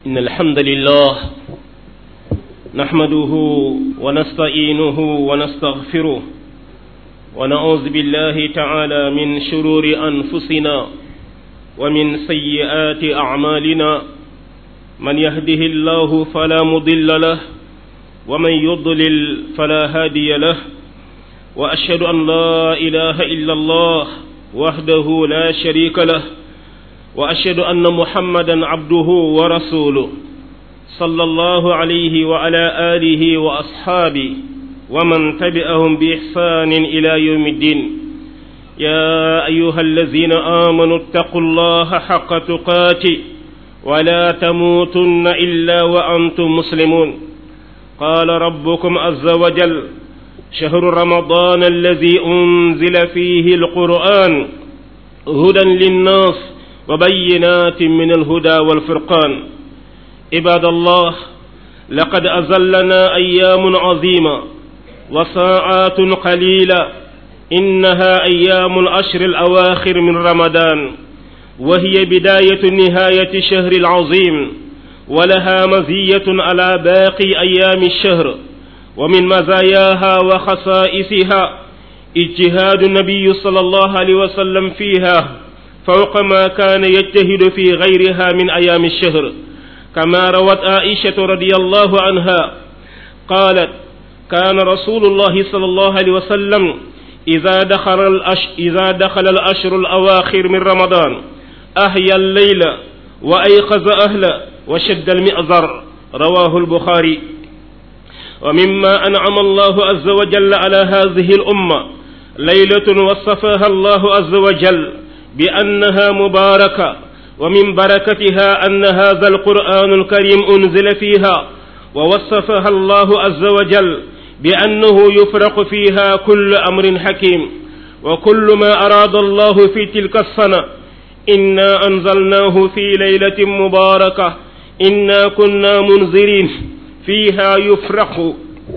إن الحمد لله نحمده ونستعينه ونستغفره ونعوذ بالله تعالى من شرور أنفسنا ومن سيئات أعمالنا من يهده الله فلا مضل له ومن يضلل فلا هادي له وأشهد أن لا إله إلا الله وحده لا شريك له وأشهد أن محمدا عبده ورسوله صلى الله عليه وعلى آله وأصحابه ومن تبعهم بإحسان إلى يوم الدين يا أيها الذين آمنوا اتقوا الله حق تقاته ولا تموتن إلا وأنتم مسلمون قال ربكم عز وجل شهر رمضان الذي أنزل فيه القرآن هدى للناس وبينات من الهدى والفرقان عباد الله لقد أزلنا أيام عظيمة وساعات قليلة إنها أيام الأشر الأواخر من رمضان وهي بداية نهاية شهر العظيم ولها مزية على باقي أيام الشهر ومن مزاياها وخصائصها اجتهاد النبي صلى الله عليه وسلم فيها فوق ما كان يجتهد في غيرها من أيام الشهر كما روت عائشة رضي الله عنها قالت كان رسول الله صلى الله عليه وسلم إذا دخل الأش إذا دخل الأشهر الأواخر من رمضان أحيا الليل وأيقظ أهله وشد المئزر رواه البخاري ومما أنعم الله عز وجل على هذه الأمة ليلة وصفها الله عز وجل بأنها مباركة ومن بركتها أن هذا القرآن الكريم أنزل فيها ووصفها الله عز وجل بأنه يفرق فيها كل أمر حكيم وكل ما أراد الله في تلك السنة إنا أنزلناه في ليلة مباركة إنا كنا منذرين فيها يفرق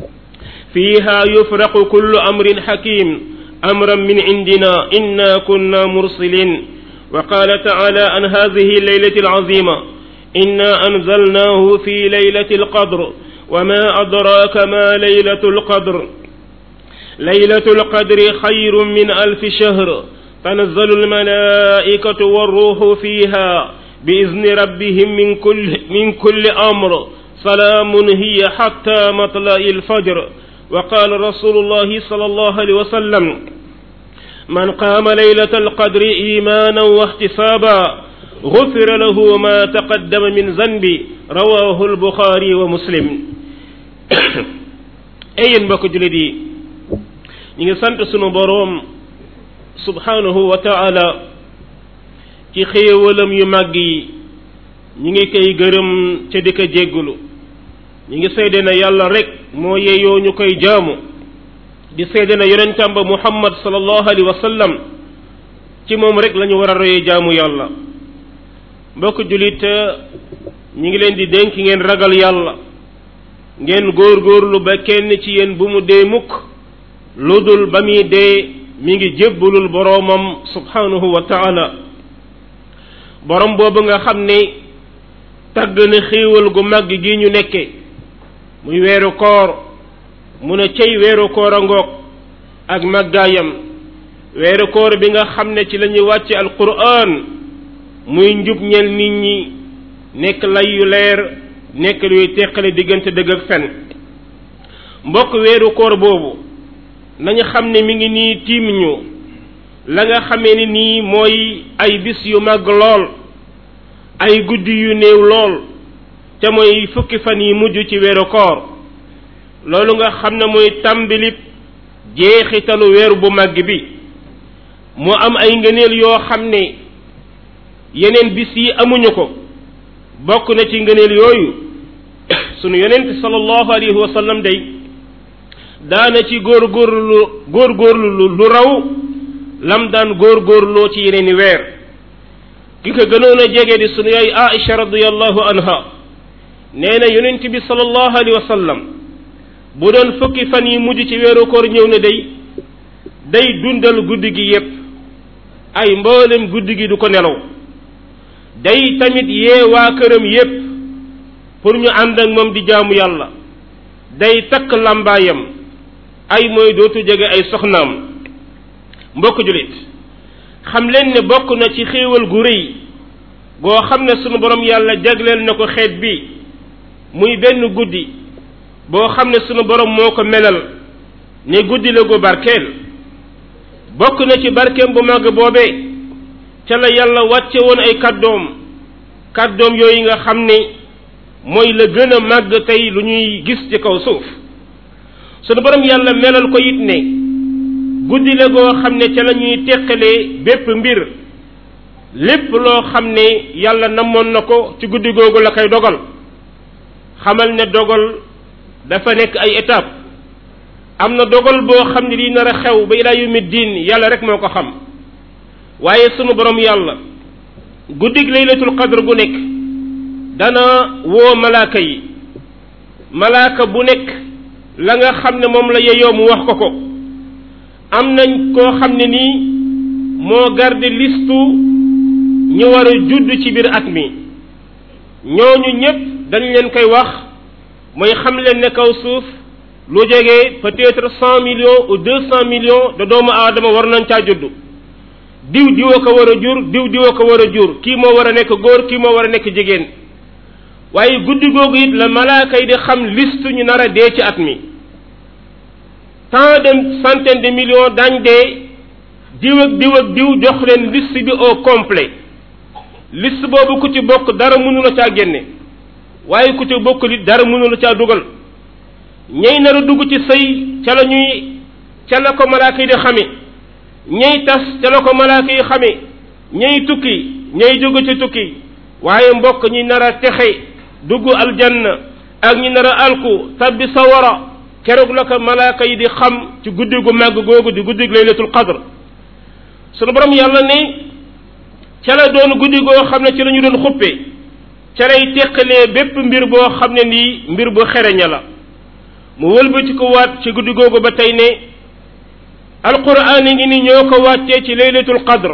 فيها يفرق كل أمر حكيم أمرا من عندنا إنا كنا مرسلين وقال تعالى عن هذه الليلة العظيمة إنا أنزلناه في ليلة القدر وما أدراك ما ليلة القدر ليلة القدر خير من ألف شهر تنزل الملائكة والروح فيها بإذن ربهم من كل من كل أمر سلام هي حتى مطلع الفجر وقال رسول الله صلى الله عليه وسلم من قام ليلة القدر إيمانا واحتسابا غفر له ما تقدم من ذنبي رواه البخاري ومسلم ayen mbokk julit yi ñi ngi sant sunu boroom subhanahu wa ta'ala ci xéewalam yu màgg yi ñi ngi koy gërëm ca di ko jéggulu ñi ngi seede na yàlla rek moo yeyoo ñu koy jaamu di seede na yonentam ba muhammad sallallahu alayhi wa sallam ci moom rek lañu war a royee jaamu yàlla mbokk julit ñi ngi leen di dénk ngeen ragal yàlla ngeen góorgóorlu ba kenn ci yéen bu mu dee mukk lu dul ba muy dee mi ngi jébbalul boroomam subhanahu wa taala borom boobu nga xam ne tagg na xéewal gu màgg gi ñu nekke muy weeru koor mu ne cey weeru koor a ngoog ak màggaayam weeru koor bi nga xam ne ci la ñuy wàcce alquran muy njub ñel nit ñi nekk lay yu leer nekk luy teqale diggante dëgg ak fen mbokk weeru koor boobu nañu xam ne mi ngi nii tiim ñu la nga xamee ni nii mooy ay bis yu màgg lool ay guddi yu néew lool te mooy fukki fan yi mujj ci weeru koor loolu nga xam ne mooy tàmbilib jeexitalu weeru bu màgg bi mu am ay ngëneel yoo xam ne yeneen bis yi amuñu ko bokk na ci ngëneel yooyu sunu yonent sallallahu alayhi wa sallam day daana ci góorgóorlu góorgóorlu lu raw lam daan góorgóorloo ci yeneeni weer ki ko gënoon a jege di sunu yaay Aisha radiyallahu anha nee na yonent bi sallallahu alayhi wa sallam bu doon fukki fan yi mujj ci weeru koor ñëw na day day dundal guddi gi yépp ay mboolem guddi gi du ko nelaw day tamit yee waa këram yépp pour ñu ànd ak moom di jaamu yàlla day takk làmbaayam ay mooy dootu jege ay soxnaam mbokk jullit xam leen ne bokk na ci xéewal gu rëy goo xam ne sunu borom yàlla jagleel na ko xeet bi muy benn guddi boo xam ne sunu borom moo ko melal ne guddi la gu barkeel bokk na ci barkeem bu màgg boobee ca la yàlla wàcce woon ay kàddoom kàddoom yooyu nga xam ne mooy la gën a màgg tey lu ñuy gis ci kaw suuf sunu borom yàlla melal ko it ne guddi la goo xam ne ca la ñuy teqalee bépp mbir lépp loo xam ne yàlla namoon na ko ci guddi googu la koy dogal xamal ne dogal dafa nekk ay étape am na dogal boo xam ne di nar a xew ba ilaa yawmi diin yàlla rek moo ko xam waaye sunu borom yàlla guddig laylatul qadr gu nekk dana woo malaaka yi malaaka bu nekk la nga xam ne moom la yeyoo mu wax ko ko am nañ koo xam ne nii moo garde listu ñu war a judd ci biir at mi ñooñu ñépp dañ leen koy wax mooy xam leen ne kaw suuf lu jege peut-être cent millions ou deux cent millions de doomu aadama war nañ caa judd diw diwoo ko war a jur diw diwoo ko war a jur kii moo war a nekk góor kii moo war a nekk jigéen waaye guddi googu it la malaaka yi di xam liste ñu nar a dee ci at mi tant de centaine de millions dañ dee diw ak diw ak diw jox leen liste bi au complet liste boobu ku ci bokk dara mënu la caa génne waaye ku ci bokk li dara mënu la caa dugal ñey nar a dugg ci sëy ca la ñuy ca la ko malaaka yi di xame ñey tas ca la ko malaaka yi xame ñey tukki ñey jóge ci tukki waaye mbokk ñi nar a texe dugg aljanna ak ñi nar a alku tabbi sawara keroog la ko malaaka yi di xam ci guddi gu màgg googu di guddi laylatul qadr sunu borom yàlla ne ca la doon guddi goo xam ne ci la ñu doon xuppe ca lay teqalee bépp mbir boo xam ne nii mbir bu xereña la mu wëlbati ko waat ci guddi googu ba tey ne alquran yi ngi ni ñoo ko wàccee ci laylatul qadr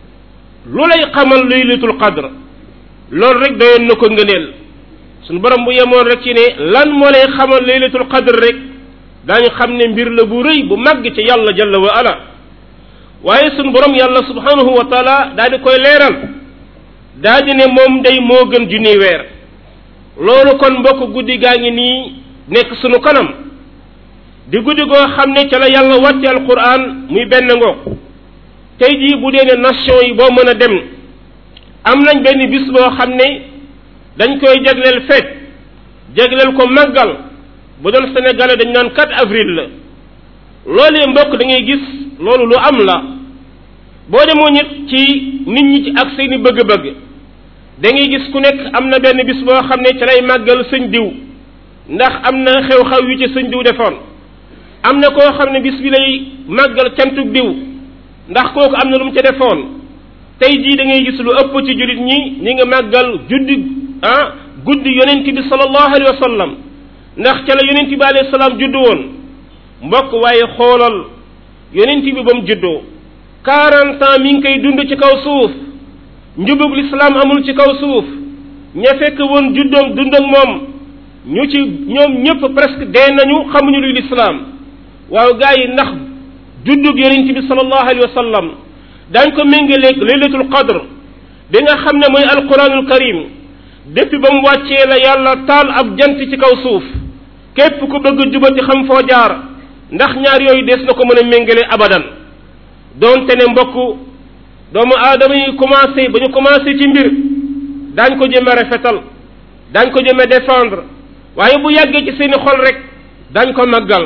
lu lay xamal laylatul qadr loolu rek doyoon na ko ngëneel suñu borom bu yemoon rek ci ne lan moo lay xamal laylatul qadr rek daañu xam ne mbir la bu rëy bu màgg ci yàlla jalla wa ala waaye suñu borom yàlla subhanahu wa taala daal di koy leeral daal di ne moom day moo gën junni weer loolu kon mbokk guddi gaa ngi nii nekk sunu kanam di guddi goo xam ne ca la yàlla wàcce alquran muy benn ngoog tey jii bu dee ne nation yi boo mën a dem am nañ benn bis boo xam ne dañ koy jagleel feet jagleel ko màggal bu doon sénégalais dañ naan 4 avril la loolee mbokk da ngay gis loolu lu am la boo demoo ñit ci nit ñi ci ak seeni bëgg-bëgg da ngay gis ku nekk am na benn bis boo xam ne ca lay màggal sëñ diw ndax am na xew-xew yu ci sëñ diw defoon am na koo xam ne bis bi lay màggal cantug diw ndax kooku am na lu mu ca defoon tey jii da ngay gis lu ëpp ci jullit ñi ñi nga màggal juddi ah guddi yonent bi sallallahu alayhi wa sallam ndax ca la yonent bi alayhi salaam juddu woon mbokk waaye xoolal yonent bi ba mu juddoo quarante ans mi ngi koy dund ci kaw suuf njubug lislaam amul ci kaw suuf ña fekk woon juddoom dund ak moom ñu ci ñoom ñëpp presque dee nañu xamuñu luy lislaam waaw gaa yi ndax juddug yonent bi sallallahu alayhi wa sallam daañ ko méngaleeg laylatul qadr bi nga xam ne mooy alquranul karim depuis ba mu wàccee la yàlla taal ab jant ci kaw suuf képp ku bëgg jubati xam foo jaar ndax ñaar yooyu des na ko mën a méngale abadan doonte ne mbokk doomu aadama yi commencé ba ñu commencé ci mbir daañ ko jëme rafetal daañ ko jëme défendre waaye bu yàggee ci seeni xol rek daañ ko màggal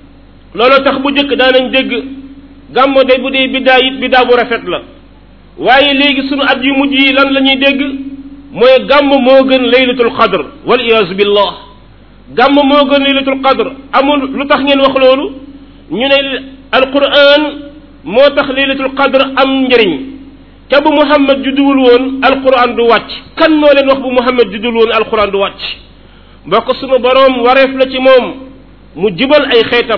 loolu tax bu njëkk daanañ dégg gàmmo de bu dee biddaa it biddaa bu rafet la waaye léegi sunu at yu mujj yi lan la ñuy dégg mooy gàmm moo gën laylatul qadr wal iyaazu billah gàmm moo gën laylatul qadr amul lu tax ngeen wax loolu ñu ne alquran moo tax laylatul qadr am njëriñ ca bu muhammad judduwul woon alquran du wàcc kan moo leen wax bu muhammad judduwul woon alquran du wàcc mbokk sunu boroom wareef la ci moom mu jubal ay xeetam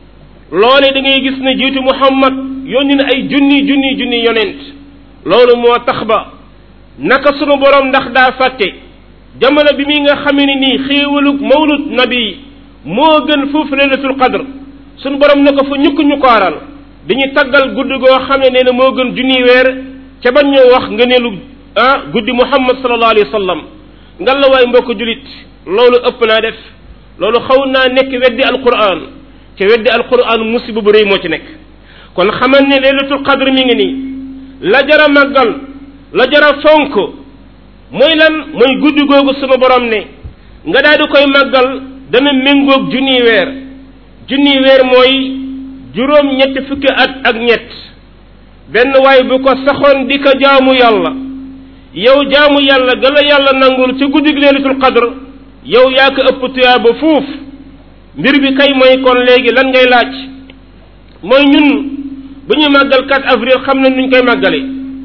loole da ngay gis ne jiitu muhammad yónni na ay junni junni junni yonent loolu moo tax ba naka sunu boroom ndax daa fàtte jamono bi mi nga xamee ni nii xéewalug mawlud nabi moo gën foofu laylatul qadr suñu borom ne ko fa ñukk ñu kooral dañuy taggal guddi goo xam ne nee na moo gën junniy weer ca bañ ñoo wax nga neelu ah guddi muhammad sallallahu alayhi wa sallam ngan la waay mbokk julit loolu ëpp naa def loolu xaw naa nekk weddi alquran ca weddi alquran musiba bu rëy moo ci nekk kon xamal ne laylatul qadr mi ngi nii la jara màggal la jara fonk mooy lan mooy guddi googu sunu borom ne nga daal di koy màggal dana méngoog junniy weer junniy weer mooy juróom ñetti fukki at ak ñett benn waay bu ko saxoon di ko jaamu yàlla yow jaamu yàlla ga la yàlla nangul ci guddig leelatul qadr yow yaa ko ëpp tuyaaba fuuf mbir bi kay mooy kon léegi lan ngay laaj mooy ñun bu ñuy màggal 4 avril xam nañ nuñ koy màggale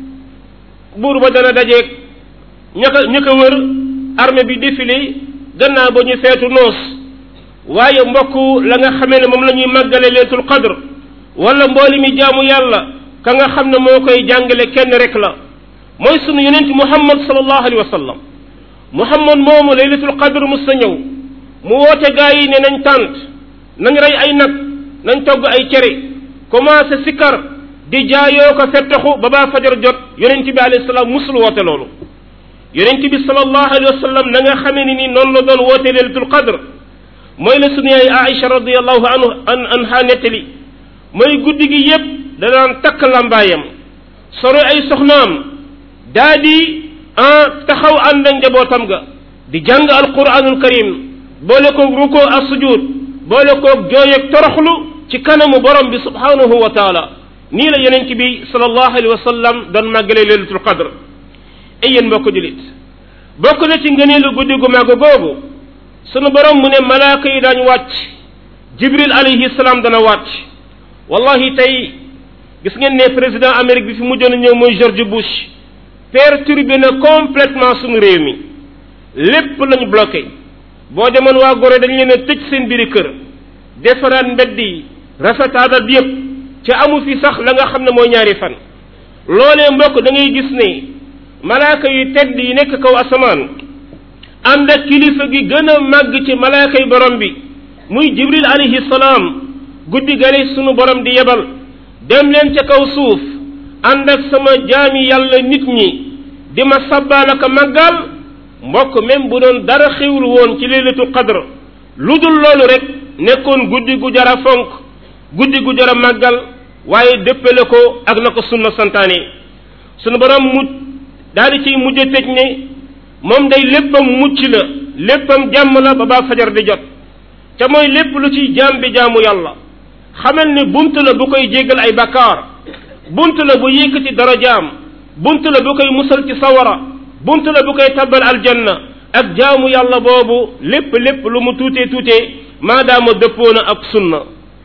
buur ba dana dajeeg ña ko ña ko wër armée bi défilé gannaaw ba ñu feetu noos waaye mbokk la nga xamee ne moom la ñuy màggale leetul qadr wala mbooli mi jaamu yàlla ka nga xam ne moo koy jàngale kenn rek la mooy sunu yonent muhammad sallallahu alayhi wa sallam muhammad moomu laylatul qadr mus sa ñëw mu woote gaa yi ne nañ tànt nañ rey ay nag nañ togg ay cere commencé sikkar di jaayoo ko fettaxu ba baa fajar jot yonent bi alayhi salaam musul woote loolu yonent bi sallallahu alayhi wa sallam na nga xamee ni ni noonu la doon woote laylatul qadr mooy la sunu yaay Aïcha radiallahu anhu an anha nettali mooy guddi gi yépp da daan takk lambaayam soro ay soxnaam daa di taxaw ànd ak njabootam ga di jàng alquranul karim boole koog ruko ak sujud boole koog jooy ak toroxlu ci kanamu borom bi subhanahu wa taala nii la yonent bi sallallahu alayhi wa sallam doon màggale leylatul qadr ay yéen mbokk julit bokk na ci ngëneelu guddi gu màgg googu sunu borom mu ne malaaka yi daañu wàcc jibril alayhi salaam dana wàcc wallahi tey gis ngeen ne président amérique bi fi mujjoon a ñëw mooy George Bush perturbé na complètement sunu réew mi lépp lañu bloqué boo demoon waa Gorée dañ leen a tëj seen biiri kër defaraat mbedd yi rafetaatal bi yëpp ca amu fi sax la nga xam ne mooy ñaari fan loolee mbokk da ngay gis ne malaaka yu tedd yi nekk kaw asamaan ànd ak kilifa gi gën a màgg ci malaaka yi borom bi muy jibril alayhi salaam guddi gale sunu borom di yebal dem leen ca kaw suuf ànd ak sama jaami yàlla nit ñi di ma sabbaal ak màggal mbokk même bu doon dara xewul woon ci leylatu qadr lu dul loolu rek nekkoon guddi gu jara fonk guddi gu jara màggal waaye dëppale ko ak na ko sunna santaane sunu borom mu daal di ciy mujj tëj ne moom day léppam mucc la léppam jàmm la ba baa fajar di jot ca mooy lépp lu ci jaam bi jaamu yàlla xamal ne bunt la bu koy jéggal ay bakkaar bunt la bu yëkkati darajaam bunt la bu koy musal ci sawara bunt la bu koy tabbal aljanna ak jaamu yàlla boobu lépp lépp lu mu tuutee tuutee maadaama dëppoo na ak sunna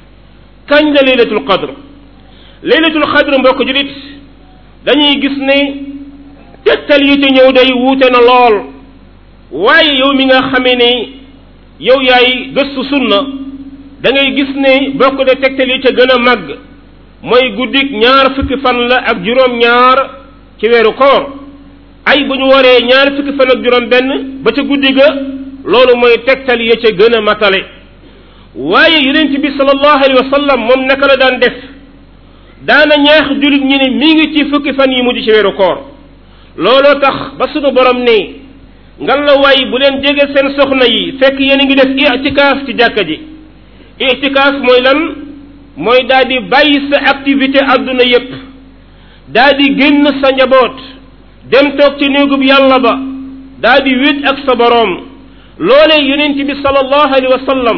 kañ la laylatul qadr laylatul qadr mbokk julit dañuy gis ne tegtal yi ci ñëw day wuute na lool waaye yow mi nga xamee ne yow yaay gëstu sunna da ngay gis ne bokk de tegtal yi ca gën a màgg mooy guddik ñaar fukki fan la ak juróom ñaar ci weeru koor ay bu ñu waree ñaar fukki fan ak juróom benn ba ca guddi ga loolu mooy tegtal ya ca gën a matale waaye yonent bi sallallahu alayhi wa sallam moom naka la daan def daana ñaax julit ñi ne mi ngi ci fukki fan yi mujj ci weeru koor looloo tax ba sunu borom ne ngal la waay bu leen jege seen soxna yi fekk yéen a ngi def itikaaf ci jàkka ji itikaaf mooy lan mooy daal di bàyyi sa activité adduna yépp daal di génn sa njaboot dem toog ci néegub yàlla ba daal di wét ak sa boroom loolee yonent bi sallallahu alayhi wa sallam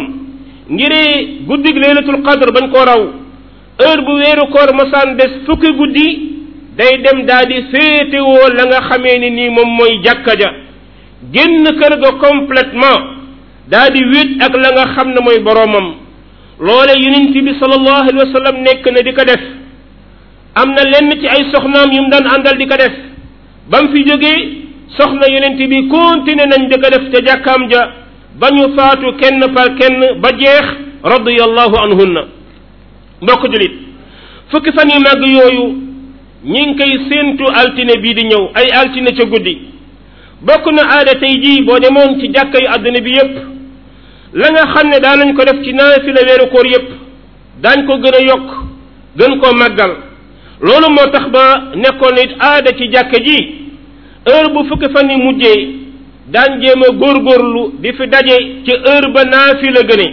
ngiree guddig laylatul qadr bañ koo raw heure bu weeru koor masaan des fukki guddi day dem daal di féetewoo la nga xamee ni nii moom mooy jàkka ja génn kër ga complètement daal di wét ak la nga xam ne mooy boroomam loole yonent bi sallallahu alayhi wa sallam nekk na di ko def am na lenn ci ay soxnaam yu mu daan àndal di ko def ba mu fi jógee soxna yonent bi continué nañ di ko def ca jàkkaam ja ba ñu faatu kenn par kenn ba jeex radiyallahu anhunna mbokk julit fukki fan yu màgg yooyu ñi ngi koy séentu altine bii di ñëw ay altine ca guddi bokk na aada tey jii boo demoon ci jàkka yu àdduna bi yépp la nga xam ne daan nañ ko def ci naafila weeru koor yépp daañ ko gën a yokk gën koo màggal loolu moo tax ba nekkoon it aada ci jàkka ji heure bu fukki fan yi mujjee daan jéem a góorgóorlu di fi daje ci heure ba naafila gëne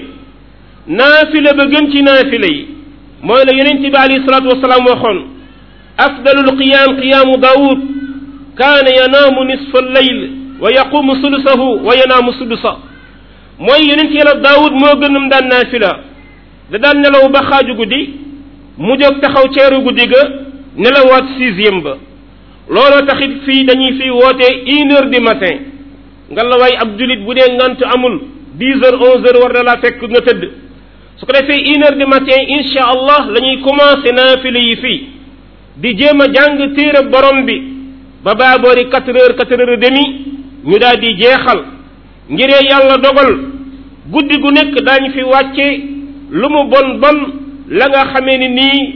naafila ba gën ci naafila yi mooy la yonent bi alayhi salaatu wasalaam waxoon afdalul qiyaam qiyaamu daawud kaana yanaamu nisfa leyl wa yaqumu sulusahu wa yanaamu sulusa mooy yonent yàlla daawud moo gënum daan naafila da daan nelaw ba xaaju guddi mu jóg taxaw ceeru guddi ga nelawaat sixième ba looloo taxit fii dañuy fii woote une heure du matin nga la waay ab julit bu dee ngant amul dix heures onze heures war na laa fekk nga tëdd su ko defee une heure du matin incha allah la ñuy commencé naafila yi fii di jéem a jàng téere borom bi ba baa boori quatre heures quatre heures et demi ñu daal di jeexal ngiree yàlla dogal guddi gu nekk daañu fi wàcce lu mu bon bon la nga xamee ni nii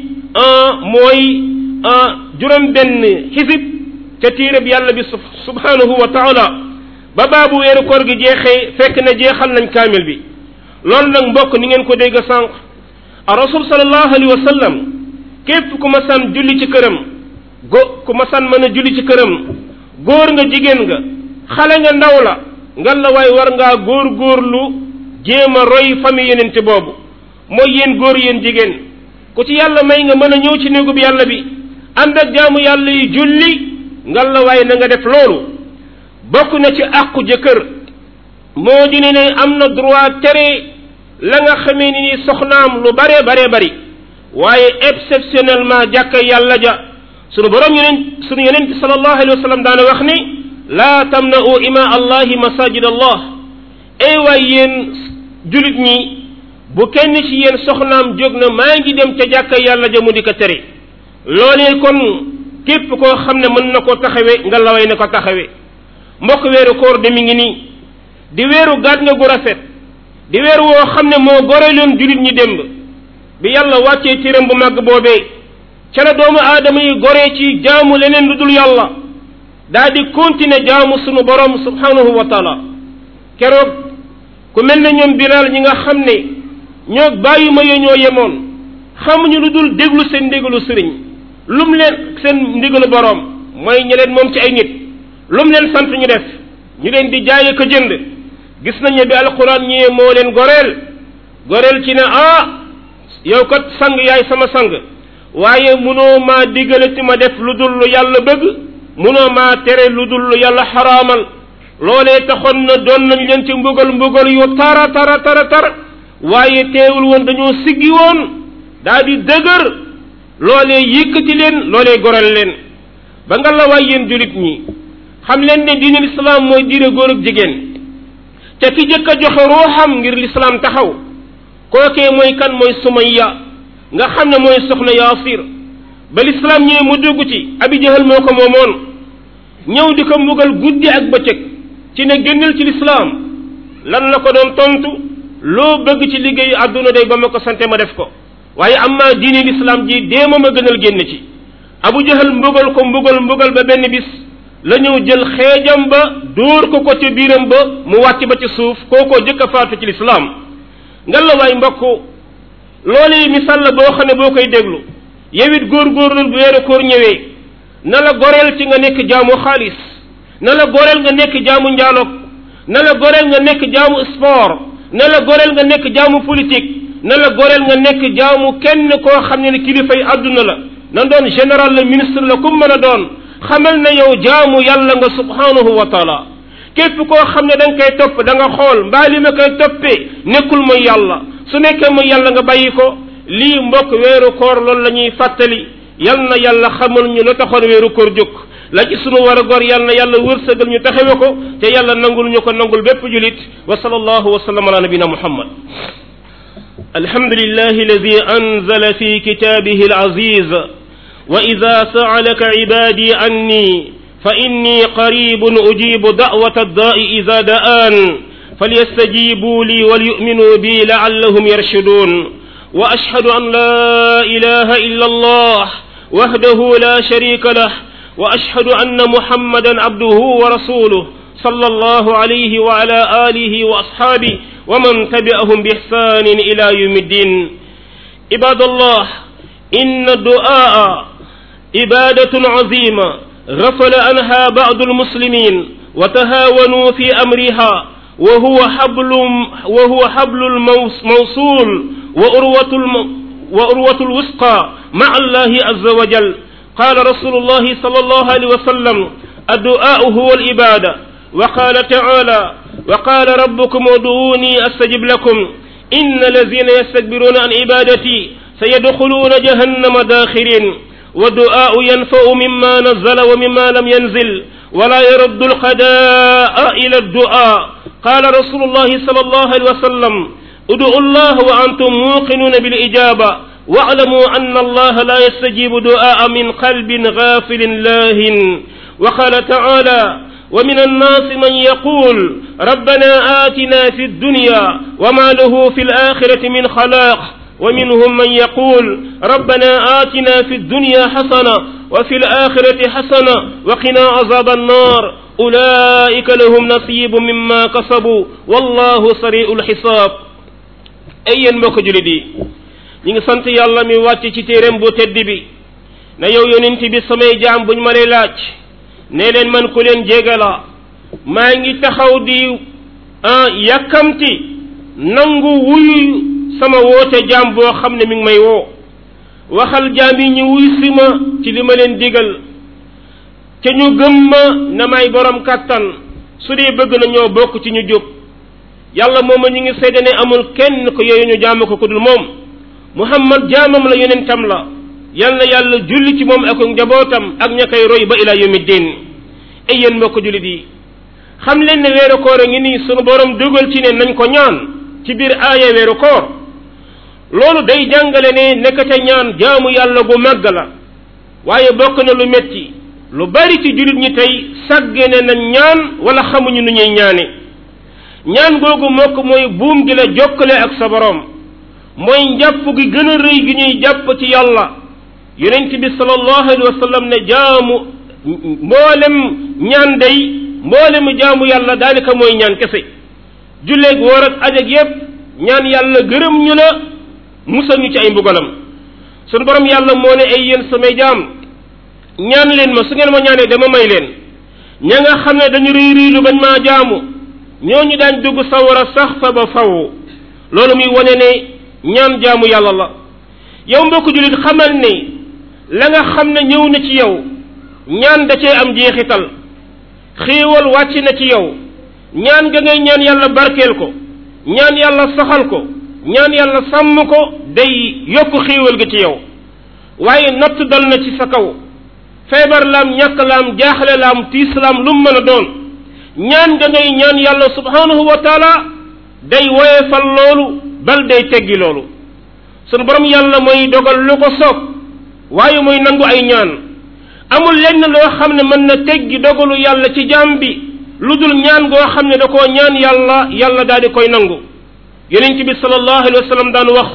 mooy juróom benn xisib ca téereb yàlla bi subhanahu wa taala ba baabu weeru koor gi jeexee fekk na jeexal nañ kaamil bi loolu nag mbokk ni ngeen ko dégg sànq a rasul sallallahu alayhi wa sallam képp ku ma san julli ci këram go ku ma san mën a julli ci këram góor nga jigéen nga xale nga ndaw la ngan la waay war ngaa góor góorlu jéem a roy famille yenente boobu mooy yéen góor yéen jigéen ku ci yàlla may nga mën a ñëw ci néegub yàlla bi ànd ak jaamu yàlla yi julli ngan la waay na nga def loolu bokk na ci àqu jëkkër moo di ne ne am na droit tere la nga xamee ni ni soxnaam lu bare bare bari waaye exceptionnellement jàkka yàlla ja sunu borom yeneen sunu yeneen bi sallallahu alayhi wa sallam daana wax ni laa tamna'u ima allahi masajid allah ay waay yéen julit ñi bu kenn ci yéen soxnaam jóg na maa ngi dem ca jàkka yàlla ja mu di ko tere loolee kon képp koo xam ne mën na koo taxawe nga laway na ko taxawe mbokk weeru koor de mi ngi nii di weeru gàtt nga gu rafet di weeru woo xam ne moo goreloon julit ñi démb bi yàlla wàccee téeram bu màgg boobee ca la doomu aadama yi goree ci jaamu leneen lu dul yàlla daa di continuer jaamu sunu borom subhanahu wa taala keroog ku mel ne ñoom bilaal ñi nga xam ne ñoo bàyyi ma yo ñoo yemoon xamuñu lu dul déglu seen ndigalu sëriñ lum leen seen ndigalu borom mooy ñi leen moom ci ay nit lum leen sant ñu def ñu leen di jaay ko jënd gis nañ ne bi alquran ñëwee moo leen goreel goreel ci ne ah yow kat sang yaay sama sang waaye munoo maa digalati ma def lu dul lu yàlla bëgg munoo maa tere lu dul lu yàlla xaraamal loolee taxoon na doon nañ leen ci mbugal mbugal yu tara tara tara tar waaye teewul woon dañoo siggi woon daa di dëgër loolee yëkkati leen loolee goreel leen ba nga la waay yéen julit ñi xam leen ne diine lislaam mooy diine góor ak jigéen te ki jëkk a joxe ruuxam ngir lislaam taxaw kookee mooy kan mooy sumayya nga xam ne mooy soxna yaasir ba lislaam ñëwee mu dugg ci abi jahal moo ko moomoon ñëw di ko mbugal guddi ak bëccëg ci ne génnal ci lislaam lan la ko doon tontu loo bëgg ci liggéeyu àdduna day ba ma ko sante ma def ko waaye amma diine lislaam ji déema ma gënal génn ci abu jahal mbugal ko mbugal mbugal ba benn bis la ñëw jël xeejam ba dóor ko ko ci biiram ba mu wàcc ba ci suuf kookoo jëkk a faatu ci lislaam ngan la waay mbokk loolu yi misaal la boo xam ne boo koy déglu yow it góor-góorlu bu weeru koor ñëwee na la goreel ci nga nekk jaamu xaalis na la goreel nga nekk jaamu njaaloog na la goreel nga nekk jaamu sport na la goreel nga nekk jaamu politique na la goreel nga nekk jaamu kenn koo xam ne ne kilifay àdduna la na doon général la ministre la ku mën a doon xamal na yow jaamu yàlla nga subhanahu wa taala képp koo xam ne da nga koy topp da nga xool mbaa li ma koy toppee nekkul mooy yàlla su nekkee mooy yàlla nga bàyyi ko lii mbokk weeru koor loolu la ñuy fàttali yal na yàlla xamal ñu la taxoon weeru koor jóg la ci sunu war a gor yal na yàlla wërsëgal ñu taxawe ko te yàlla nangul ñu ko nangul bépp julit wa sallallahu wa sallam ala nabina muhammad الحمد لله الذي أنزل في كتابه العزيز وإذا سألك عبادي عني فإني قريب أجيب دعوة الداء إذا دآن فليستجيبوا لي وليؤمنوا بي لعلهم يرشدون وأشهد أن لا إله إلا الله وحده لا شريك له وأشهد أن محمدا عبده ورسوله صلى الله عليه وعلى آله وأصحابه ومن تبعهم بإحسان إلى يوم الدين عباد الله إن الدعاء عبادة عظيمة غفل عنها بعض المسلمين وتهاونوا في أمرها وهو حبل وهو حبل الموصول وأروة الم وأروة الوثقى مع الله عز وجل قال رسول الله صلى الله عليه وسلم الدعاء هو العبادة وقال تعالى وقال ربكم ادعوني أستجب لكم إن الذين يستكبرون عن عبادتي سيدخلون جهنم داخرين والدعاء ينفع مما نزل ومما لم ينزل ولا يرد القضاء إلى الدعاء قال رسول الله صلى الله عليه وسلم ادعوا الله وأنتم موقنون بالإجابة واعلموا أن الله لا يستجيب دعاء من قلب غافل لاهٍ وقال تعالى ومن الناس من يقول ربنا آتنا في الدنيا وما له في الآخرة من خلاق ومنهم من يقول ربنا آتنا في الدنيا حسنة وفي الآخرة حسنة وقنا عذاب النار أولئك لهم نصيب مما كسبوا والله سريع الحساب أي mbokk julit yi ñi ngi sant yàlla mi wàcc ci téeréem bu tedd bi na yow yonent bi samay jaam buñ ma lay laaj ne leen man ku leen jégala maa ngi taxaw di yàkkamti nangu wuyu sama woote jaam boo xam ne mi ngi may woo waxal jaam yi ñu wuy si ma ci li ma leen digal te ñu gëm ma na may borom kàttan su dee bëgg na ñoo bokk ci ñu jub yàlla mooma ñu ngi seede ne amul kenn ko yooyu ñu jaamu ko ku dul moom muhammad jaamam la yonentam la yal na yàlla julli ci moom ak njabootam ak ña koy roy ba ila yawmi din ay yéen mbokk jullit yi xam leen ne weeru koor a ngi nii sunu borom dugal ci ne nañ ko ñaan ci biir aaya weeru koor loolu day jàngale ne nekkate ñaan jaamu yàlla gu màgg la waaye bokk na lu metti lu bari ci jullit ñi tey sàggene nañ ñaan wala xamuñu nu ñuy ñaane ñaan googu mokk mooy buum gi la jokkale ak sa borom mooy njàpp gi gën a rëy gi ñuy jàpp ci yàlla yonent bi sallallahu alayhi wa sallam ne jaamu mboolem ñaan day mboolemu jaamu yàlla daanaka mooy ñaan kese julleeg woor ak aj ak yépp ñaan yàlla gërëm ñu la musal ñu ci ay mbugalam sunu borom yàlla moo ne ay yéen samay jaam ñaan leen ma su ngeen ma ñaanee dama may leen ña nga xam ne dañu rëy rëylu bañ maa jaamu ñooñu daañ dugg sawara sax fa ba faw loolu muy wane ne ñaan jaamu yàlla la yow mbokk jullit xamal ne la nga xam ne ñëw na ci yow ñaan da cee am jeexital xéewal wàcc na ci yow ñaan ga ngay ñaan yàlla barkeel ko ñaan yàlla saxal ko ñaan yàlla sàmm ko day yokk xéewal ga ci yow waaye natt dal na ci sa kaw feebar laam ñàkk laam jaaxle laam tiis laam lu mu mën a doon ñaan nga ngay ñaan yàlla subhanahu wa taala day woyefal loolu bal day teggi loolu sunu borom yàlla mooy dogal lu ko soob waaye mooy nangu ay ñaan amul lenn loo xam ne mën na teggi dogalu yàlla ci jaam bi lu dul ñaan goo xam ne da koo ñaan yàlla yàlla daal di koy nangu yonent bi sallallahu alayhi wa sallam daan wax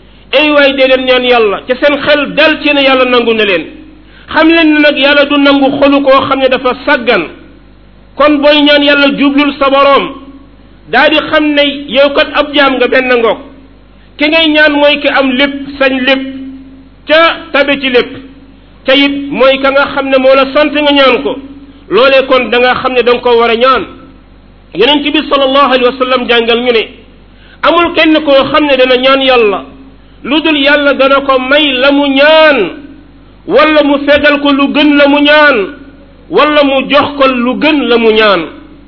ay waay dee leen ñaan yàlla ca seen xel dal ci ne yàlla nangu na leen xam leen ne nag yàlla du nangu xolu koo xam ne dafa saggan kon booy ñaan yàlla jublul sa boroom daa di xam ne yow kat ab jaam nga benn ngoog ki ngay ñaan mooy ki am lépp sañ lépp ca tabe ci lépp te it mooy ka nga xam ne moo la sant nga ñaan ko loolee kon da nga xam ne da nga ko war a ñaan yonent bi sallallahu alayhi wa sallam jàngal ñu ne amul kenn koo xam ne dana ñaan yàlla lu dul yàlla dana ko may la mu ñaan wala mu fegal ko lu gën la mu ñaan wala mu jox ko lu gën la mu ñaan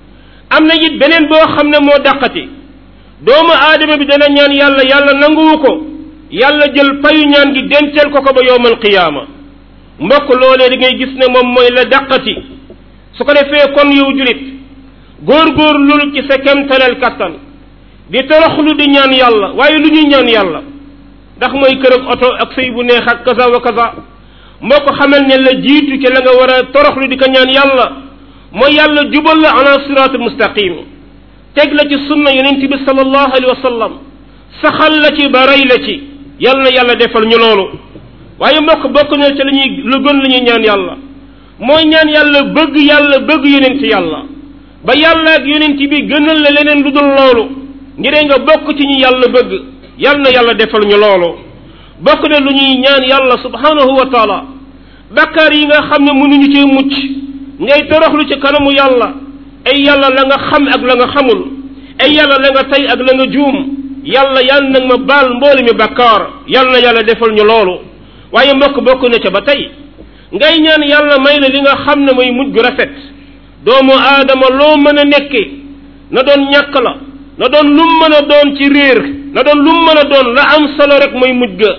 am na it beneen boo xam ne moo dàqati doomu aadama bi dana ñaan yàlla yàlla nanguwu ko yàlla jël payu ñaan gi denceel ko ko ba yowmal qiyaama mbokk loolee di ngay gis ne moom mooy la dàqati su ko defee kon yow julit góor-góor lul ci sa kemtaleel kattan di toroxlu di ñaan yàlla waaye lu ñuy ñaan yàlla ndax mooy kër ak oto ak sëy bu neex ak kaza wa kaza moo ko xamal ne la jiitu ci la nga war a toroxlu di ko ñaan yàlla mooy yàlla jubal la ala siraat mustaqim teg la ci sunna yonent bi sallallahu alayhi wa sallam saxal la ci ba rey la ci yal na yàlla defal ñu loolu waaye mbokk bokk na ci la ñuy lu gën la ñuy ñaan yàlla mooy ñaan yàlla bëgg yàlla bëgg yonent yàlla ba yàlla ak yonent bi gënal la leneen lu dul loolu ngiree nga bokk ci ñi yàlla bëgg yal na yàlla defal ñu loolu bokk na lu ñuy ñaan yàlla subhanahu wa taala bakkaar yi nga xam ne mënuñu cee mucc ngay toroxlu ci kanamu yàlla ay yàlla la nga xam ak la nga xamul ay yàlla la nga tey ak la nga juum yàlla yal na ma baal mboolu mi bakkaar yal na yàlla defal ñu loolu waaye mbokk bokk na ca ba tey ngay ñaan yàlla may la li nga xam ne mooy mujj gu rafet doomu aadama loo mën a nekke na doon ñàkk la na doon lum mën a doon ci réer na doon lum mën a doon la am solo rek mooy mujj ga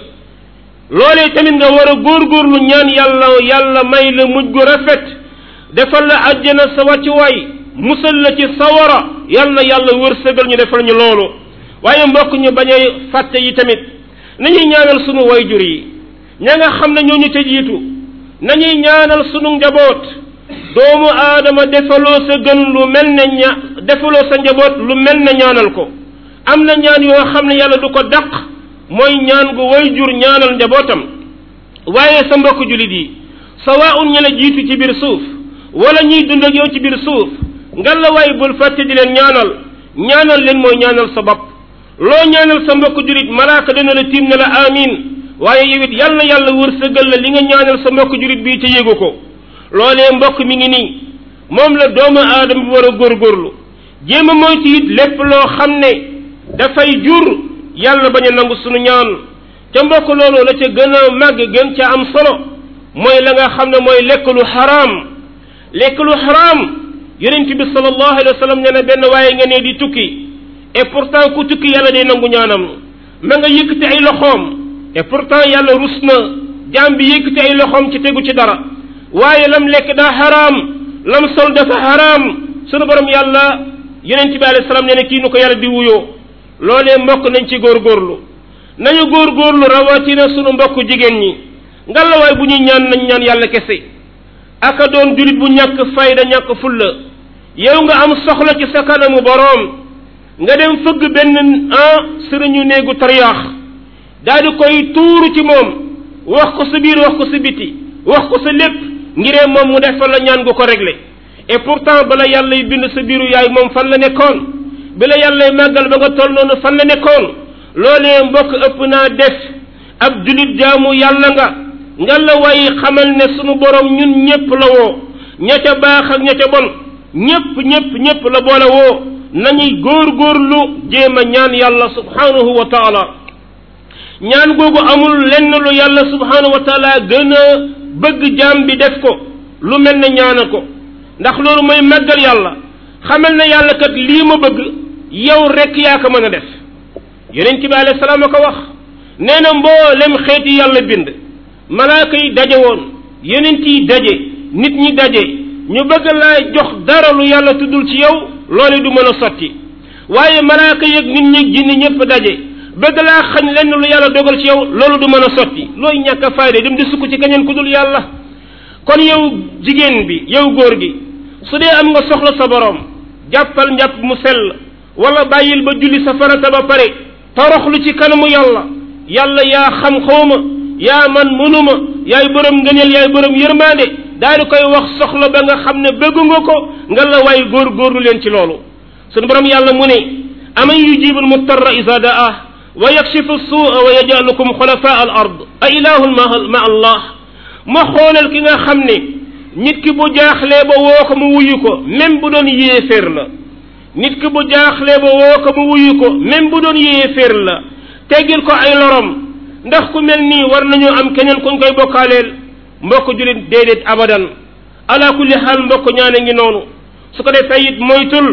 loolee tamit nga war a góorgóorlu ñaan yàlla yàlla may la mujj gu rafet defal la àjjana sa wàccuwaay musal la ci sawara yal na yàlla wërsëgal ñu defal ñu loolu waaye mbokk ñu bañ a fàtte yi tamit nañuy ñaanal sunu wayjur yi ña nga xam ne ñoo ñu ca jiitu nañuy ñaanal sunu njaboot doomu aadama defaloo sa gën lu mel ne ña defaloo sa njaboot lu mel ne ñaanal ko am na ñaan yoo xam ne yàlla du ko dàq mooy ñaan gu wayjur ñaanal njabootam waaye sa mbokk julit yi sawaun ña la jiitu ci biir suuf wala ñuy dund ak yow ci biir suuf ngal la waay bul fàtte di leen ñaanal ñaanal leen mooy ñaanal sa bopp loo ñaanal sa mbokk julit malaaka dana la tiim ne la amin waaye yow it yàlla yàlla wërsëgal la li nga ñaanal sa mbokk julit bii te yéegu ko loolee mbokk mi ngi nii moom la doomu aadama bi war a góorgóorlu jéem a moytu it lépp loo xam ne dafay jur yàlla bañ a nangu sunu ñaan ca mbokk loolu la ca gën a màgg gën ca am solo mooy la nga xam ne mooy lekk lu xaraam lekk lu xaraam yonent bi sallallahu alayhi wa sallam nee na benn waaye nga ne di tukki et pourtant ku tukki yàlla day nangu ñaanam ma nga yëkkati ay loxoom et pourtant yàlla rus na jaam bi yëkkati ay loxoom ci tegu ci dara waaye lam lekk daa xaraam lam sol dafa xaraam sunu borom yàlla yonent bi alayhi salaam nee na kii nu ko yàlla di wuyoo loolee mbokk nañ ci góorgóorlu nañu góorgóorlu rawatina sunu mbokk jigéen ñi ngalawaay bu ñuy ñaan nañ ñaan yàlla kese aka doon julit bu ñàkk fayda ñàkk fulla yow nga am soxla ci sa kanamu boroom nga dem fëgg benn ah sëriñu néegu tariyaax daal di koy tuuru ci moom wax ko sa biir wax ko sa biti wax ko sa lépp ngiree moom mu defal la ñaan gu ko réglé et pourtant bala yàlla y bind sa biiru yaay moom fan la nekkoon bi la yàlla màggal ba nga toll noonu fan la nekkoon loolee mbokk ëpp naa def ab julit jaamu yàlla nga nga la way xamal ne sunu borom ñun ñépp la woo ña ca baax ak ña ca bon ñépp ñépp ñépp la boole woo nañuy góorgóorlu jéem a ñaan yàlla subhanahu wa taala ñaan googu amul lenn lu yàlla subhanahu wa taala gën a bëgg jaam bi def ko lu mel ne ñaana ko ndax loolu mooy màggal yàlla xamal ne yàlla kat lii ma bëgg yow rek yaa ko mën a def yonent bi alayhi salaam a ko wax nee na mboolem xeeti yàlla bind malaaka yi daje woon yonent yi daje nit ñi daje ñu bëgg laa jox dara lu yàlla tuddul ci yow loolu du mën a sotti waaye malaaka yeeg nit ñi jinni ñëpp daje bëgg laa xañ lenn lu yàlla dogal ci yow loolu du mën a sotti looy ñàkk a fayda dem di sukk ci keneen ku dul yàlla kon yow jigéen bi yow góor gi su dee am nga soxla sa borom jàppal njàpp mu sell wala bàyyil ba julli sa farata ba pare toroxlu ci kanamu yàlla yàlla yaa xam xawma yaa man mënuma yaay borom ngëneel yaay borom yërmaande daal di koy wax soxla ba nga xam ne bëggu nga ko nga la waay góor góorlu leen ci loolu sunu borom yàlla mu ne aman yujibul muttarra isa daa wa yakshifu suua wa yajalukum xulafaa al ard a ilahun ma allah ma xoolal ki nga xam ne nit ki bu jaaxlee ba woo ko mu wuyu ko même bu doon yéeféer la nit ki bu jaaxlee ba woo ko mu wuyu ko même bu doon yéeféer la teggil ko ay lorom ndax ku mel nii war nañu am keneen kuñ koy bokkaaleel mbokk julit déedéet abadan ala kulli xaal mbokk ñaane ngi noonu su ko defee it moytul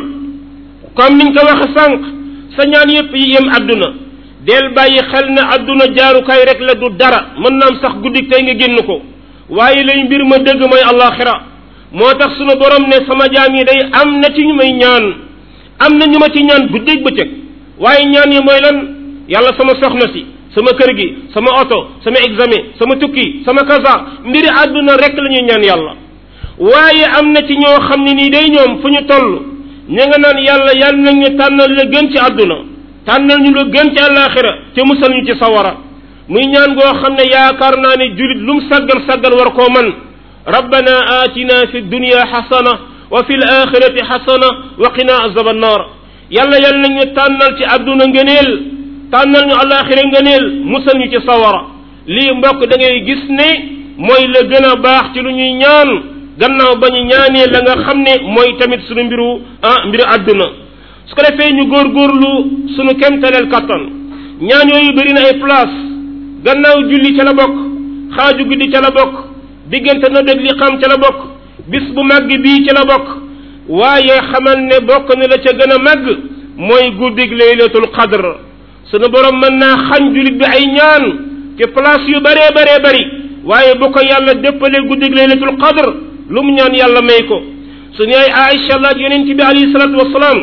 comme niñ ko waxe sànq sa ñaan yépp yi yem àdduna del bàyyi xel ne àdduna jaarukaay rek la du dara mën na am sax guddik tey nga génn ko waaye lay mbir ma dëgg mooy allaxira moo tax sunu borom ne sama jaam yi day am na ci ñu may ñaan am na ñu ma ci ñaan guddeeg bëccëg waaye ñaan yi mooy lan yàlla sama soxna si sama kër gi sama oto sama examen sama tukki sama kaza mbiri àdduna rek la ñuy ñaan yàlla waaye am na ci ñoo xam ne nii day ñoom fu ñu toll ñu nga naan yàlla yàlla nañ ñu tànnal la gën ci àdduna tànnal ñu la gën ci àllaaxira te musal ñu ci sawara muy ñaan goo xam ne yaakaar naa ne julit lu mu saggal saggal war koo man rabbana atina fi dunya xasana wa fi l axirati xasana wa qina azaba annar yàlla yàlla nañu tànnal ci àdduna ngëneel tànnal ñu alaxira ngëneel musal ñu ci sawara lii mbokk da ngay gis ne mooy la gën a baax ci lu ñuy ñaan gannaaw ba ñu ñaanee la nga xam ne mooy tamit sunu mbiru ah mbiru àdduna su ko defee ñu góorgóorlu sunu kemtaleel kattan ñaan yooyu bëri na ay place gannaaw julli ca la bokk xaaju guddi ca la bokk diggante na dég li xam ca la bokk bis bu màgg bii ca la bokk waaye xamal ne bokk na la ca gën a màgg mooy guddig laylatul qadr sunu borom mën naa xañ jullit bi ay ñaan ci place yu bëree bëree bëri waaye bu ko yàlla déppalee guddig laylatul qadr lu mu ñaan yàlla may ko suñu ay Aïcha laaj yonent bi alayhi salaatu wasalaam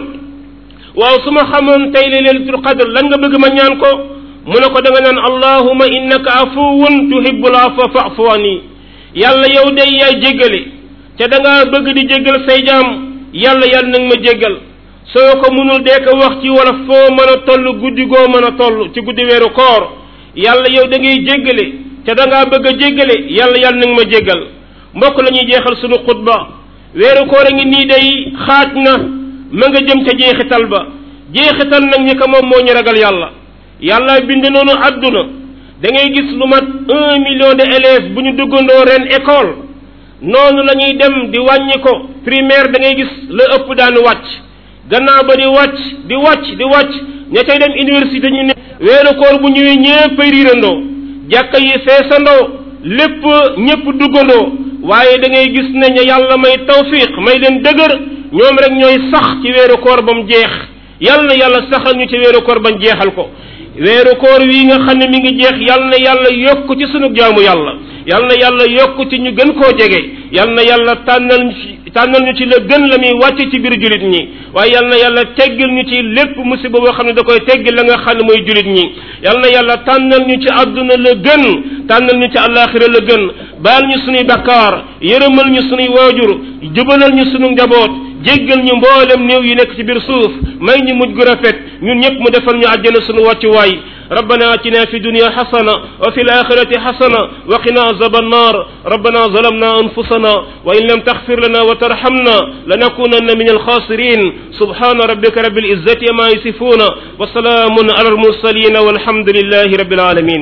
waaw su ma xamoon tey laylatul qadr lan nga bëgg ma ñaan ko mu ne ko da nga naan allahuma innaka afuwun tuhibbul afwa fa'fu anni yàlla yow day yaay jéggale te da ngaa bëgg di jéggal say jaam yàlla yàlla nag ma jéggal soo ko mënul dee ko wax ci wala foo mën a toll guddi goo mën a toll ci guddi weeru koor yàlla yow da ngay jéggale te da ngaa bëgg a jéggale yàlla yàlla nag ma jéggal mbokk la ñuy jeexal sunu xutba weeru koor a ngi nii day xaaj na ma nga jëm ca jeexital ba jeexital nag ñi ko moom moo ñu ragal yàlla yàlla bind noonu àdduna da ngay gis lu mat un million de élèves bu ñu duggandoo ren école noonu la ñuy dem di wàññi ko primaire da ngay gis la ëpp daan wàcc gannaaw ba di wàcc di wàcc di wàcc ña cay dem université ñu ne weeru koor bu ñëwee ñépp ay riirandoo jàkka yi feesandoo lépp ñépp duggandoo waaye da ngay gis ne ña yàlla may tawfiq may leen dëgër ñoom rek ñooy sax ci weeru koor ba mu jeex yàlla na yàlla saxal ñu ci weeru koor bañ jeexal ko weeru koor wii nga xam ne mi ngi jeex yàlla na yàlla yokk ci sunu jaamu yàlla yàlla na yàlla yokk ci ñu gën koo jege yàlla na yàlla tànnal ñu ci tànnal ñu ci la gën la muy wàcc ci biir julit ñi waaye yàlla na yàlla teggil ñu ci lépp musiba boo xam ne da koy teggil la nga xam ne mooy julit ñi yàlla na yàlla tànnal ñu ci àdduna la gën tànnal ñu ci àllaaxira la gën baal ñu sunuy bakkaar yërëmal ñu sunuy waajur jubalal ñu sunu njaboot jéggal ñu mboolem néew yi nekk ci biir suuf may ñu mujj gu rafet ñun ñëpp mu defal ñu àjjana sunu wàccuwaay ربنا اتنا في الدنيا حسنه وفي الاخره حسنه وقنا عذاب النار ربنا ظلمنا انفسنا وان لم تغفر لنا وترحمنا لنكونن من الخاسرين سبحان ربك رب العزه ما يصفون وسلام على المرسلين والحمد لله رب العالمين